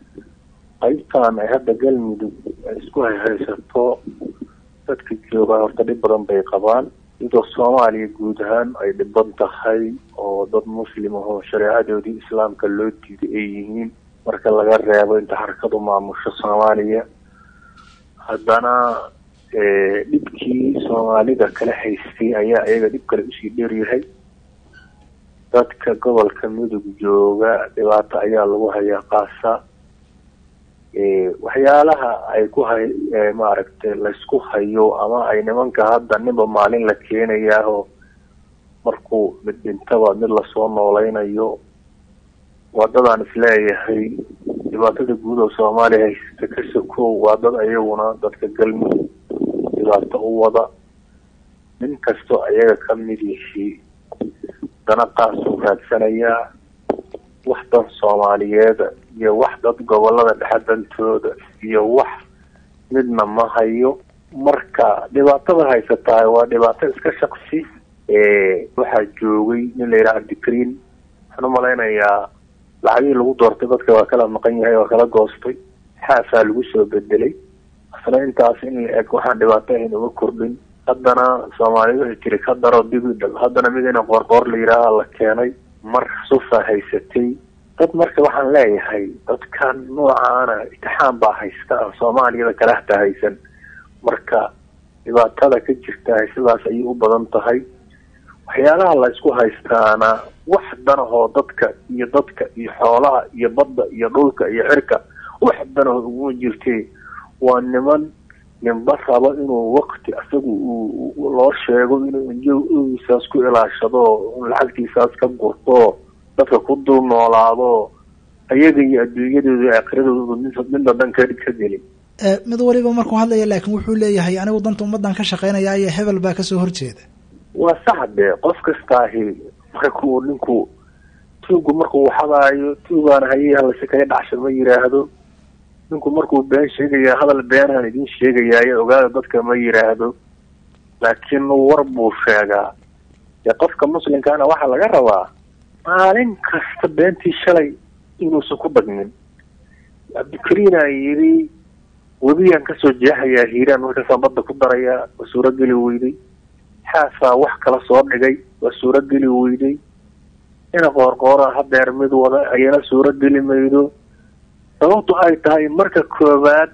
qaybtan ay hadda galmudug ay isku hayhaysato dadka joogaa horta dhib badan bay qabaan iyadoo soomaaliya guud ahaan ay dhiban tahay oo dad muslim ahoo shareecadoodii islaamka loo diiday ay yihiin marka laga reebo inta xarakadu maamusho soomaaliya haddana dhibkii soomaalida kala haystay ayaa iyaga dhib kale usii dheeryahay dadka gobolka mudug jooga dhibaato ayaa lagu hayaa qaasa waxyaalaha ay ku hay maaragtay laysku hayo ama ay nimanka hadda ninba maalin la keenayaaho markuu mid dhintaba mid lasoo nooleynayo wadadaan isleeyahay dhibaatada guud oo soomaaliya haysata ka sokow waa dad ayaguna dadka galmudug dhibaato u wada nin kastoo ayaga ka mid yihi dana qaasuu raadsanayaa wax dan soomaaliyeeda iyo wax dad gobolada dhexe dantooda iyo wax midna ma hayo marka dhibaatada haysataa waa dhibaato iska shaksi waxaa joogay nin la yidhaha abdikariin waxaan umalaynayaa lacagihii lagu doortay dadka waa kala maqan yahay waa kala goostay xaafaa lagu soo bedelay asna intaas in la eg waxaan dhibaato ahayn uma kordhin haddana soomaaliya waxay tiri ka daro digidhal haddana mid ina qoorqoor la yidhaaha la keenay mar sufa haysatay dad marka waxaan leeyahay dadkan noocaana itixaam baa haysta aan soomaaliyada kala hata haysan marka dhibaatada ka jirta sidaas ayay u badan tahay waxyaalaha la isku haystaana wax danahoo dadka iyo dadka iyo xoolaha iyo badda iyo dhulka iyo cirka wax danahoo uguma jirtee waa niman ninba rabo inuu wakti isagu uu loo sheego inuu isaas ku ilaashado lacagtiisaas ka gurto dadka ku dul noolaado ayaga iyo adduunyadooda aakiradooda midna dan ka ka gelin mid waliba markuu hadlaya laakiin wuxuu leeyahay anigu danta ummadan ka shaqeynaya iyo hebel baa kasoo horjeeda waa sax de qof kastaahi markuu ninku tuugu markuu waxadaayo tuugaan haye halase kaga dhacsha ma yiraahdo ninku markuu been sheegaya hadal beenaan idin sheegayaayo ogaada dadka ma yiraahdo laakiin war buu sheegaa dee qofka muslimkaana waxaa laga rabaa maalin kasta beentii shalay inuusan ku dagmin cabdikariinaa yidhi webiyaan kasoo jeexayaa hiiraan markaasaan badda ku darayaa waa suurogeli weyday xaasaa wax kala soo dhigay waa suurogeli weyday ina qoorqoora hadeer mid wada ayana suurogeli maydo sababtu ay tahay marka koowaad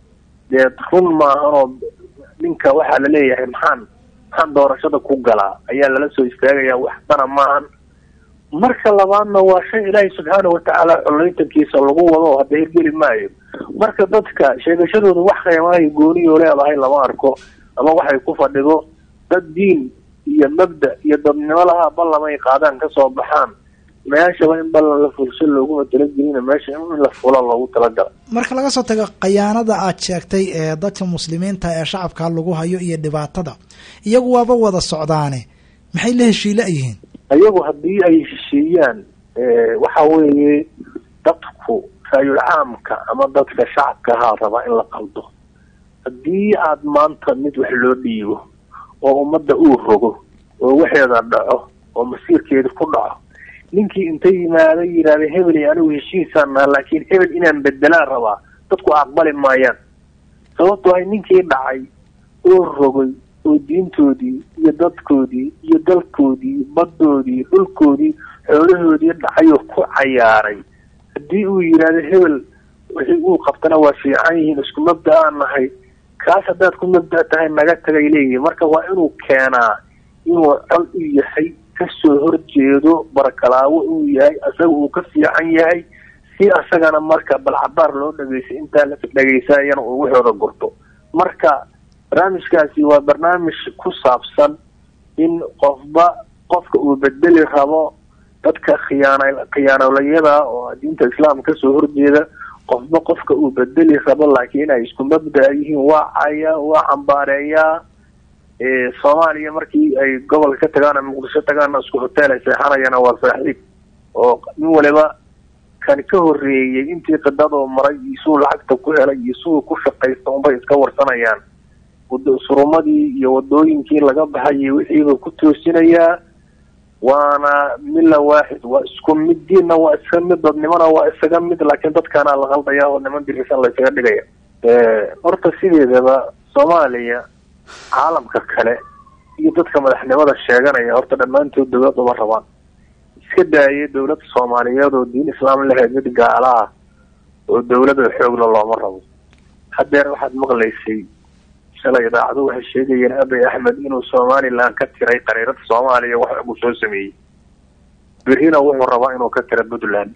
dee run maahanoo ninka waxaa laleeyahay maxaan maxaan doorashada ku galaa ayaa lala soo istaagayaa waxbana maahan marka labaadna waa shay ilaahay subxaana watacaala collaytankiisa lagu wado hadda hirgeli maayo marka dadka sheegashadooda wax qiimaayo gooniyoo leedahay lama arko ama waxay ku fadhido dad diin iyo mabda iyo dadnimo lahaa ballamay qaadaan kasoo baxaan meeshaba in ballan la fulsho looguma talagelina meesha in la fula loogu talagala marka laga soo tago khayaanada aad sheegtay ee dadka muslimiinta ee shacabka lagu hayo iyo dhibaatada iyagu waaba wada socdaane maxay la heshiila yihiin iyagu haddii ay heshiiyaan waxa weeye dadku raayul caamka ama dadka shacabka ahaa rabaa in la qaldo haddii aad maanta mid wax loo dhiibo oo ummadda uu rogo oo waxeeda dhaco oo masiirkeeda ku dhaco ninkii inta yimaada yidhahda hebel iyo anigu heshiisaan naha laakiin hebel inaan bedelaan rabaa dadku aqbali maayaan sababto ay ninkii dhacay oo rogay oo diintoodii iyo dadkoodii iyo dalkoodii baddoodii dhulkoodii xoolahoodii dhacayoo ku cayaaray haddii uu yidhaahdo hebel wixii uu qabtana waa fiican yihiin isku mabda aan nahay kaas haddaad ku mabda tahay naga tagay leeyihin marka waa inuu keenaa inuu col u yahay kasoo horjeedo barakalaawo uu yahay asaga uu ka fiican yahay si asagana marka balcabaar loo dhageysay intaa la dhegeysaayana uu waxooda gurto marka barnaamijkaasi waa barnaamij ku saabsan in qofba qofka uu bedeli rabo dadka khiyaana khiyaanolayada oo diinta islaamka kasoo horjeeda qofba qofka uu bedeli rabo laakiin ay isku mabda yihiin waa caya waa cambaareeyaa soomaaliya markii ay gobolka ka tagaan ama muqdisho tagaana isku hotel ay seexanayana waa saaxiib oo nin waliba kan ka horeeyey intii qidadoo maray iyo suu lacagta ku helay iyo suu ku shaqaysta unbay iska warsanayaan surumadii iyo wadooyinkii laga baxayay wixiiba ku toosinayaa waana milla waaxid waa isku mid diinna waa iska mid dadnimona waa isaga mid laakiin dadkaana la qaldaya oo niman dirisan la isaga dhigaya horta sideedaba soomaaliya caalamka kale iyo dadka madaxnimada sheeganaya horta dhammaantood dawlad uma rabaan iska daayay dawlad soomaaliyeed oo diin islaam lahayd mid gaala ah oo dawlada xoogla looma rabo hadeer waxaad maqlaysay shalay idaacadu waxay sheegayeen abay axmed inuu somalilan ka tiray qariirada soomaaliya wax uu soo sameeyey berrina wuxuu rabaa inuu ka tiro puntland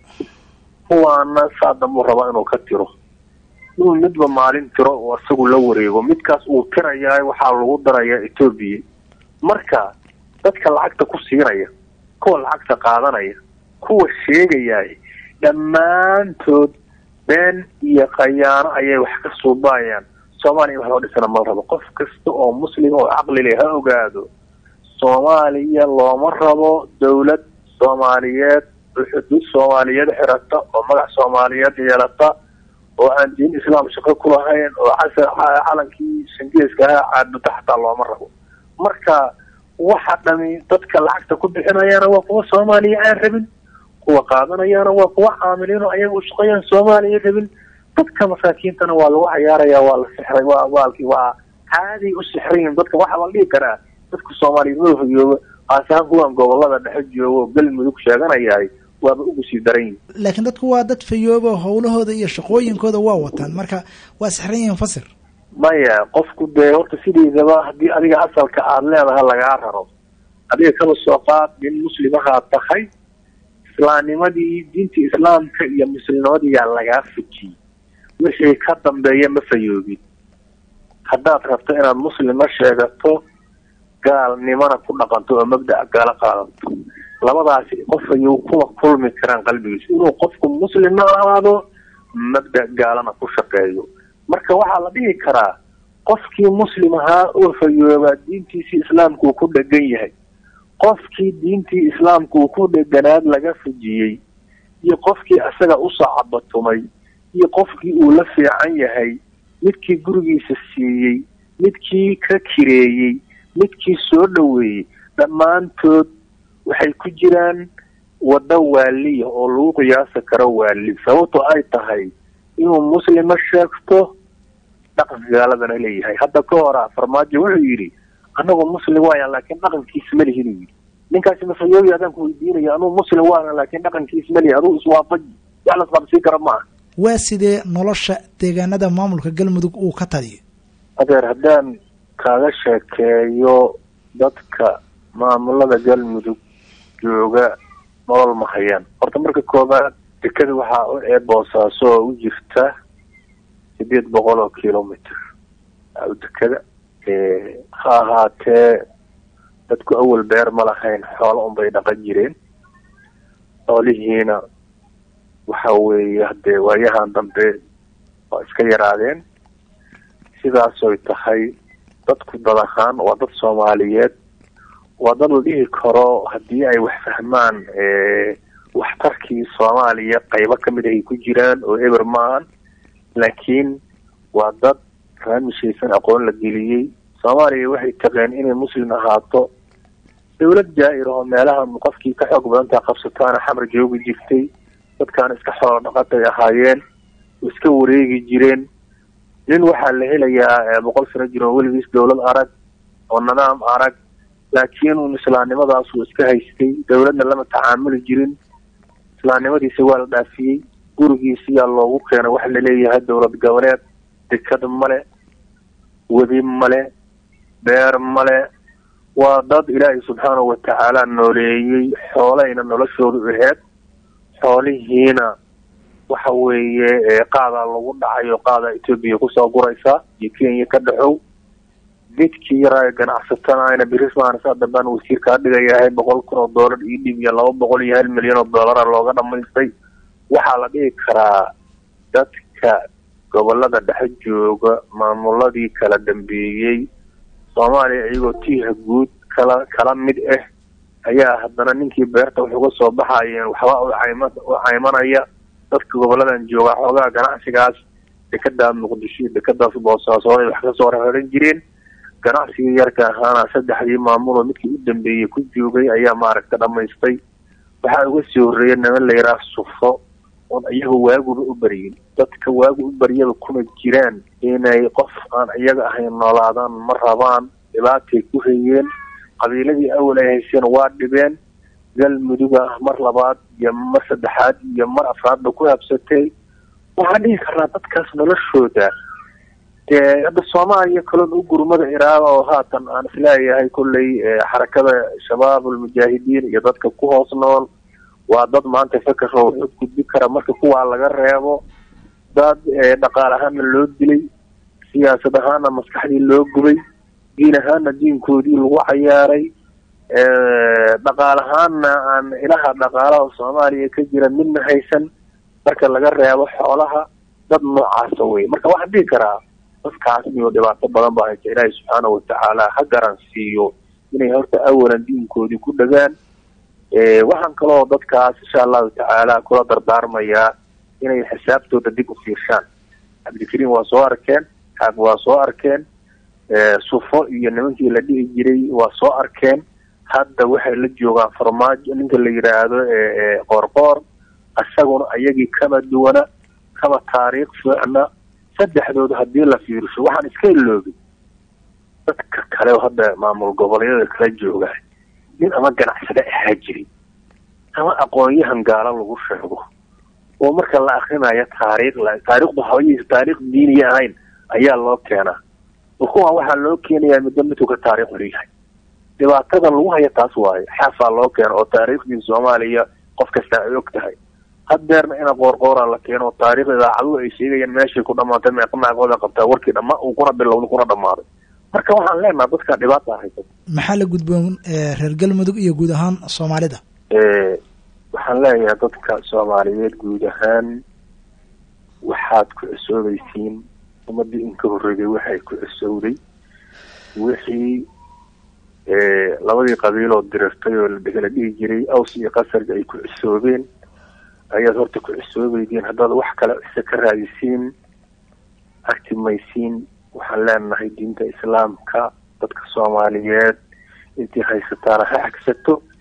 kuwaana saa dambuu rabaa inuu ka tiro inuu midba maalin tiro oo isagu la wareego midkaas uu tirayaa waxaa lagu darayaa etoobiya marka dadka lacagta ku siinaya kuwa lacagta qaadanaya kuwa sheegayaay dhammaantood been iyo khayaano ayay wax ka suubaayaan soomaaliya wax loo dhisana ma rabo qof kasta oo muslim oo caqli leh ha ogaado soomaaliya looma rabo dawlad soomaaliyeed oo xuduud soomaaliyeed xirata oo magac soomaaliyeed yeelata oo aan diin islaam shaqo ku lahayn oo casar calankii shangeeska ahaa caabuda xataa looma rabo marka waxa dhami dadka lacagta ku bixinayaana waa kuwa soomaaliya aan rabin kuwa qaadanayaana waa kuwa caamiliin oo ayaga u shaqeeyaan soomaaliya rabin dadka masaakiintana waa lagu cayaaraya waa la sixray waa waalkii waa caadiy u sixrayin dadka waxaa la dhihi karaa dadka soomaaliyeed ma hoyooba aasahaan kuwan gobolada dhexe joogo galmudug sheeganayahay waaba ugu sii daran yihin laakiin dadku waa dad fayooba howlahooda iyo shaqooyinkooda waa wataan marka waa sixran yihiin fasir maya qofku dee horta sideedaba haddii adiga asalka aada leedaha lagaa raro adiga kaba soo qaad nin muslimahaa tahay islaamnimadii diinta islaamka iyo muslimnimadiyaa lagaa fujiyey wixii ka dambeeya ma fayoobin haddaad rabto inaad muslima sheegato gaalnimana ku dhaqanto oo mabda'a gaala qaadato labadaasi qof ayuu kuwa kulmi karaan qalbigiisa inuu qofku muslimna ahaado mabda gaalana ku shaqeeyo marka waxaa la dhihi karaa qofkii muslim ahaa oo fayoobaa diintiisii islaamka uu ku dhegan yahay qofkii diintii islaamka uu ku dheganaad laga fujiyey iyo qofkii isaga usoo cabatumay iyo qofkii uu la fiican yahay midkii gurigiisa siiyey midkii ka kireeyey midkii soo dhoweeyey dhammaantood waxay ku jiraan waddo waaliya oo lagu qiyaasi karo waali sababto ay tahay inuu muslima sheegto dhaqanka gaaladana leeyahay hadda ka hora farmaajo wuxuu yidhi anagoo muslim waaya laakiin dhaqankiisa ma lihin yidhi ninkaasi mafayoobi adaan ku weydiinaya anuu muslim waana laakiin dhaqankiisa ma lihin aduu iswaafaji wax la isqabsiin kara maaha waa sidee nolosha deegaanada maamulka galmudug uu ka taliyo adeer haddaan kaaga sheekeeyo dadka maamulada galmudug jooga nolol ma hayaan horta marka koobaad dekada waxaa ee boosaaso oo u jirta sideed boqol oo kilomitr dekada ha ahaatee dadku awal beer ma lahayn xoolo unbay dhaqan jireen xoolihiina waxa weeye haddee waayahan dambe waa iska yaraadeen sidaasoy tahay dadku dad ahaan waa dad soomaaliyeed waa dad la dhihi karo haddii ay wax fahmaan waxtarkii soomaaliya qaybo kamid ahay ku jiraan oo eber maahan laakiin waa dad raamishaysan aqoon la geliyey soomaaliya waxay taqeen inay muslim ahaato dawlad jaa-ir oo meelaha qofkii ka xoog badantaa qabsataana xamar joogi jirtay dadkaana iska xoolo dhaqatay ahaayeen oo iska wareegi jireen nin waxaa la helayaa boqol sano jir oo weligiis dawlad arag oo nidaam arag laakiin un islaamnimadaasuu iska haystay dawladna lama tacaamuli jirin islaamnimadiisa waa la dhaafiyey gurigiisiyaa loogu keenay waxa laleeyahay dowlad goboleed dekad male webi male beer male waa dad ilaahay subxaanahu watacaala nooleeyey xoolayna noloshoodu aheyd xoolihiina waxa weeye qaadaa lagu dhacay oo qaadaa etoobiya kusoo guraysa iyo kenya ka dhexow midkii yaraa ganacsatana birismaansa dambaan wasiir kaa dhigayahay boqol kun oo doolar io dhib iyo laba boqol iyo hal milyan oo doolara looga dhamaystay waxaa la dhihi karaa dadka gobolada dhexe jooga maamuladii kala dambeeyey soomaaliya iyagoo tiiha guud kala kala mid ah ayaa haddana ninkii beerta wax uga soo baxayeen waxba u cayma u caymanaya dadka goboladan jooga xoogaa ganacsigaas dekada muqdisho dekadaas boosaasood ay wax kasoo raran jireen ganacsigii yarka ahaana saddexdii maamuloo midkii u dambeeyey ku joogay ayaa maaragta dhamaystay waxaa uga sii horreeya niman la yidhaah sufo oon iyaga waaguba u baryin dadka waagu u baryada kuma jiraan inay qof aan iyaga ahayn noolaadaan ma rabaan dhibaatay ku hayeen qabiiladii awal ay hayseen waa dhibeen galmuduga ah mar labaad iyo mar saddexaad iyo mar afraadba ku habsatay waxaan dhihi karnaa dadkaas noloshooda dee hadda soomaaliya kaloon u gurmada iraada oo haatan aan isleeyahay kolley xarakada shabaab almujaahidiin iyo dadka ku hoos nool waa dad maanta fekeroo wuxuu gudbi kara marka kuwaa laga reebo dad dhaqaal ahaana loo dilay siyaasad ahaana maskaxdii loo gubay diin ahaana diinkoodii lagu cayaaray dhaqaal ahaana aan ilaha dhaqaalaha soomaaliya ka jira midna haysan marka laga reebo xoolaha dad noocaasa wey marka waxaan dhihi karaa dadkaas iyo dhibaato badan baa haysa ilaahay subxaanahu watacaala ha garan siiyo inay horta awalan diinkoodii ku dhagaan waxaan kaloo dadkaas insha allahu tacaala kula dardaarmayaa inay xisaabtooda dib u fiirshaan cabdikariim waa soo arkeen xaag waa soo arkeen sufo iyo nimankii la dhihi jiray waa soo arkeen hadda waxay la joogaan farmaajo ninka la yidhaahdo qoorqoor isaguna ayagii kama duwana kama taariikh fiicna saddexdooda haddii la fiirsho waxaan iska iloobay dadka kale oo hadda maamul goboleedyada kala jooga nin ama ganacsade ahaa jiri ama aqoon-yahan gaalo lagu sheego oo marka la akrinayo taariikh taariikhdu habayaysa taariikh diiniya ahayn ayaa loo keenaa kuwaan waxaa loo keenayaa middo midku ka taariikh leeyahay dhibaatadan lagu haya taas waaye xaafaa loo keeno oo taariikhdii soomaaliya qof kasta ay og tahay haddeerna ina qoorqoora la keeno oo taariikhda idaacaduhu ay sheegayaan meeshay ku dhamaatay meeqanaagooda qabtaa warkii dhama uu kuna bilowda kuna dhamaaday marka waxaan leenaha dadka dhibaata haysa maxaa la gudboon reer galmudug iyo guud ahaan soomaalida waxaan leeyahay dadka soomaaliyeed guud ahaan waxaad ku cusoobaysiin ummadii in ka horreeyay waxay ku cusowday wixii labadii qabiiloo dirirtay oo la dhihi jiray aws iyo qasarga ay ku cusoobeen ayaad horta ku cusoobeydeen haddaad wax kale cise ka raadisiin agtimaysiin waxaan leenahay diinta islaamka dadka soomaaliyeed intii haysataana ha xagsato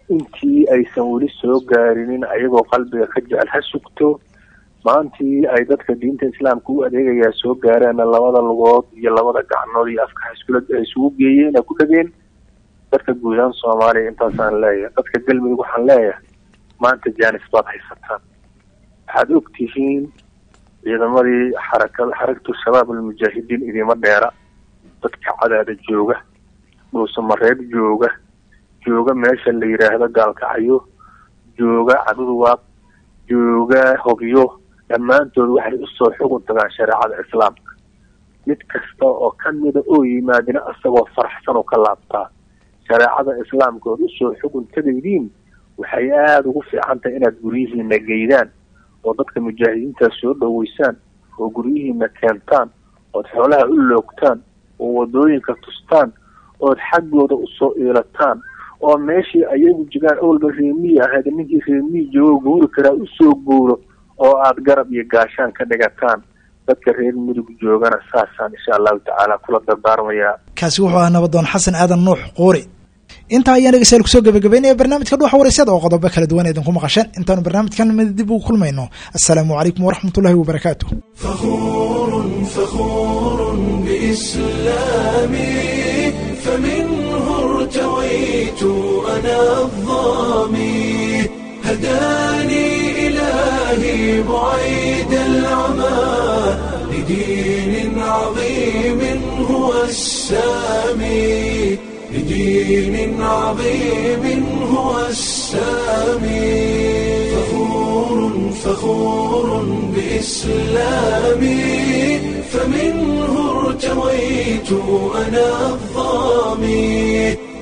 intii aysan weli soo gaarinin ayagoo qalbiga ka jecel ha sugto maantii ay dadka diinta islaamka u adeegayaa soo gaareenna labada lugood iyo labada gacnood iyo afka iskula ay isugu geeyeen ay ku dhageen dadka guudaan soomaaliya intaasaan leeyahay dadka galmudug waxaan leeyahay maanta jaanis baad haysataan waxaad og tihiin ciidamadii xarakada xarakatu shabaab almujaahidiin idiima dheera dadka cadaada jooga dhuusamareeb jooga jooga meesha la yidhaahdo gaalkacyo jooga caduduwaaq jooga hobyo dhammaantood waxay usoo xugun tagaan shareecada islaamka mid kasta oo kamida oo yimaadina isagoo faraxsan oo ka laabtaa shareecada islaamka ood usoo xugun tagaydiin waxay aada ugu fiican tahay inaad guryihiina geydaan oo dadka mujaahidiinta soo dhoweysaan oo guryihiina keentaan ood xoolaha u loogtaan oo wadooyinka tustaan ood xaggooda usoo iilataan oo meeshii ayagu jigaan owalba reemiyi ahayd ninkii reemiyi joogo guuri karaa usoo guuro oo aada garab iyo gaashaan ka dhigataan dadka reer mudug joogana saasaan insha allahu tacaala kula dardaarmayaa kaasi wuxuu ahaa nabadoon xasan aadan nuux quuri intaa ayaan dhegeystayaal kusoo gabagabeynaya barnaamijka dhuuxa waraysyada oo qodobo kala duwan idinku maqasheen intaanu barnaamijkan mid dib ugu kulmayno assalaamu calaykum waraxmat ullahi wabarakaatu فخور فخور بإسلامي فمنه ارتويت أنا الظامي هداني إلهي بعيد العمى لدين عظيم هو السامي لدين عظيم هو السامي فخور فخور بإسلامي فمنه ارتويت أنا الظامي